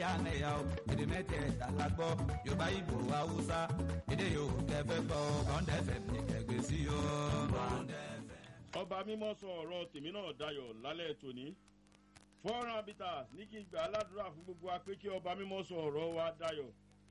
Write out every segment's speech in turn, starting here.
ẹlẹ́yàmẹ̀yà o èdè mẹ́tẹ̀ẹ̀ta la gbọ́ yorùbá ìgbò haúsá èdè yòówù kẹfẹ́ gbọ́ bọ́ńdẹ́fẹ̀ ní kẹgbẹ́ sí o. ọba mímọ́ sọ ọ̀rọ̀ tèmi náà dayọ̀ lálẹ́ tòní fọ́nrán habitat ní kí n gbà aládùúrà fún gbogbo wa pé kí ọba mímọ́ sọ ọ̀rọ̀ wa dayọ̀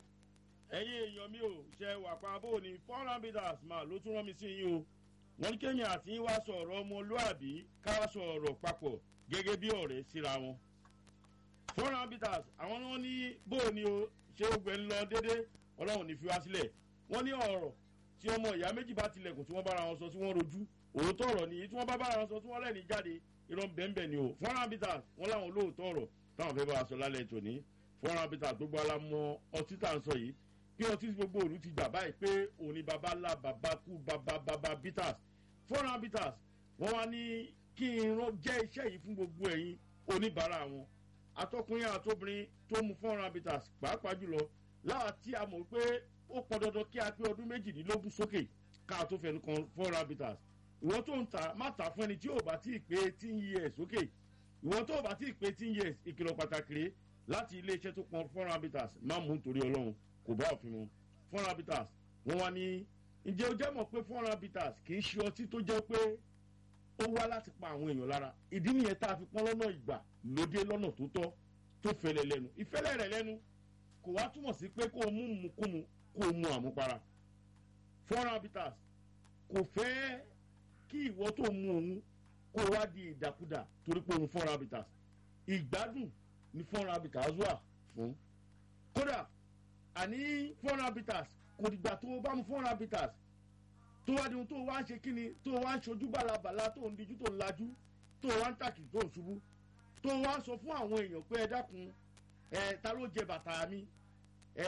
ẹ̀yin èèyàn mi ò ṣe wà pa bó ni fọ́nrán habitat máa ló tún rán mi sí yín o wọ́n ní kéèyàn àti yín wá sọ ọ̀rọ̀ ọmọlúàbí ká sọ ọ̀rọ̀ papọ̀ gẹ́gẹ́ bí ọ̀rẹ́ síra wọn fọ́nrán habitat àwọn ni wọ́n ní bó ni o ṣé ogun ẹ̀ ń lọ déédé ọlọ́run ní fi wá sílẹ̀ wọ́n ní ọ̀rọ̀ tí ọmọ ìyá méjì bá tilẹ̀kùn tí wọ́n bára wọn sọ tí wọ́n rojú òótọ́ ọ̀rọ̀ nìyí tí wọ́n bá bára wọn sọ tí wọ́n lẹ́ni jáde irọ́ bẹ́ẹ̀nbẹ́ẹ̀ ni o fọ́nrán habitat wọ́n láwọn olóòótọ́ ọ̀rọ̀ táwọn fẹ́ bá wa sọ lálẹ́ tòní fọ́nrán habitat gbogbo alamọ ọtí tá à ń sọ yìí pé ọtí gbogbo òru ti gbà báyìí pé òní baba ńlá baba kú baba baba bitters fọ́nrán habitat wọ́n wá ní kí n jẹ́ iṣẹ́ yìí fún gbogbo ẹ̀yin oníbàárà wọn atọkùnrin àtobìnrin tó mu fọ́nrán habitat pàápàá jùlọ láti a mọ̀ pé ó pọn dandan kí a pé ọdún méjìdínlógún sókè ká tó fẹnu kan fọ́nrán habitat ìwọ́n tó ń ta má ta fún ẹni tí ò bá tí ì pé eighteen years sókè ìwọ́n tó bá tí ì pé eighteen years ìkìlọ̀ pàtàkì rèé láti iléeṣẹ́ tó pọn fọ́nrán habitat má mú nítorí ọlọ́run kò bá òfin mu fọ́nrán habitat wọ́n wá ní ǹjẹ́ o jẹ́ mọ̀ pé fọ́nrán habitat kì í ṣe ọtí tó jẹ́ pé ó wá láti pa àwọn èèyàn lára ìdí nìyẹn tá a fi pọ́n lọ́nà ìgbà lóde lọ́nà tó tọ́ tó fẹlẹ̀ lẹ́nu ìfẹ́lẹ̀ rẹ̀ lẹ́nu kò wá túmọ̀ sí pé kó o mú mukúmu kó o mu àmupara fọ́nrán habitat kò fẹ́ kí ìwọ tó mu òun kó o wá di ìdàkudà torí pé òun fọ́nrán habitat ìgbádùn ni fọ́nrán habitat wà fún kódà àní fọ́nrán habitat kò dìgbà tó o bá mu fọ́nrán habitat tó wá di ohun tó o wá ń ṣe kíni tó o wá ń ṣojú bàlàbàlà tó ń dijú tó ń lajú tó o wá ń tàkì tó ń ṣubú tó o wá ń sọ fún àwọn èèyàn pé ẹ dákun ẹ ta ló jẹ bàtà mi ẹ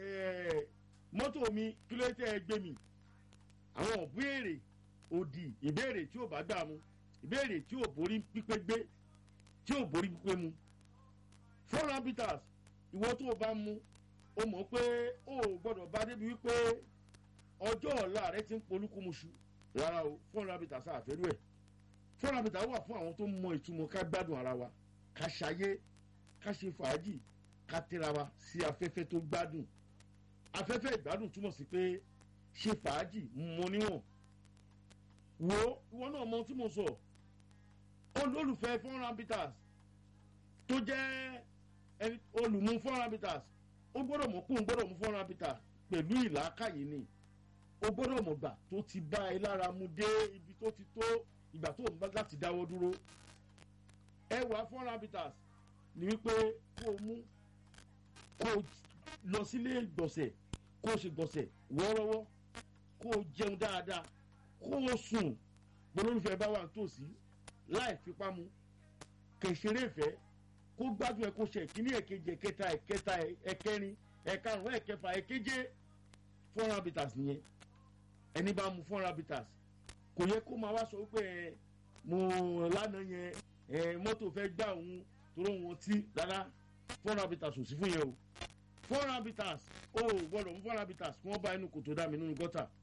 ẹ mọ́tò mi kí ló tẹ́ ẹ gbé mi àwọn ìbéèrè òdì ìbéèrè tí ò bá gbà mu ìbéèrè tí ò borí pípé gbé tí ò borí pípé mu fọ́nrán bitters ìwọ tó o bá mu o mọ̀ pé o ò gbọ́dọ̀ bá débi wípé ọjọ́ ọ̀la rẹ ti ń polúkúmuṣu rárá o fọ́nrán bitters àfẹ́rú ẹ̀ fọ́nrán bitters wà fún àwọn tó mọ ìtumọ̀ ká gbádùn ara wa ká ṣayé ká ṣe fàájì ká tẹ́ra wa sí afẹ́fẹ́ tó gbádùn afẹ́fẹ́ ìgbádùn túmọ̀ sí pé ṣe fàájì mọ níwọ̀n wo ìwọ náà mọ tí mo sọ olólùfẹ́ fọ́nrán bitters tó jẹ́ ẹni olùmú fọ́nrán bitters ó gbọ́dọ̀ mọ̀ pé òun gbọ́dọ̀ mú fọ́nrán bitters pẹ̀lú ìlàkàyè ni ó gbọ́dọ̀ mọ̀ gbà tó ti bá ẹ lára mu dé ibi tó ti tó ìgbà tó ń bá láti dáwọ́ dúró ẹwà fọ́nrán bitters ni wípé kó o mú kó o lọ sílé gbọ̀nsẹ̀ kó o ṣe gbọ̀nsẹ̀ wọ́ọ́rọ́wọ́ kó o jẹun dáadáa kó o sùn gbólórúfẹ́ bá wà nítòsí láì fipá mu kẹ̀sẹ̀rẹ̀ ìfẹ́ kó gbádùn ẹ kó ṣe ìkíní ẹ̀kejì ẹ̀kẹta ẹ̀kẹta ẹ̀kẹrin ẹ̀karùn ẹ̀kẹfà ẹ̀keje fọ́nrán bitters nìyẹn ẹni bá mu fọ́nrán bitters kò yẹ kó máa wá sọ pé ẹ mo lánàá yẹn ẹ mọ́tò fẹ́ gbà òun toró wọn tí rárá fọ́nrán bitters ò sí fún yẹn o fọ́nrán bitters o gbọ́dọ̀ mú fọ́nrán bitters kí wọ́n bá inú kòtò dá mi nínú gọ́tà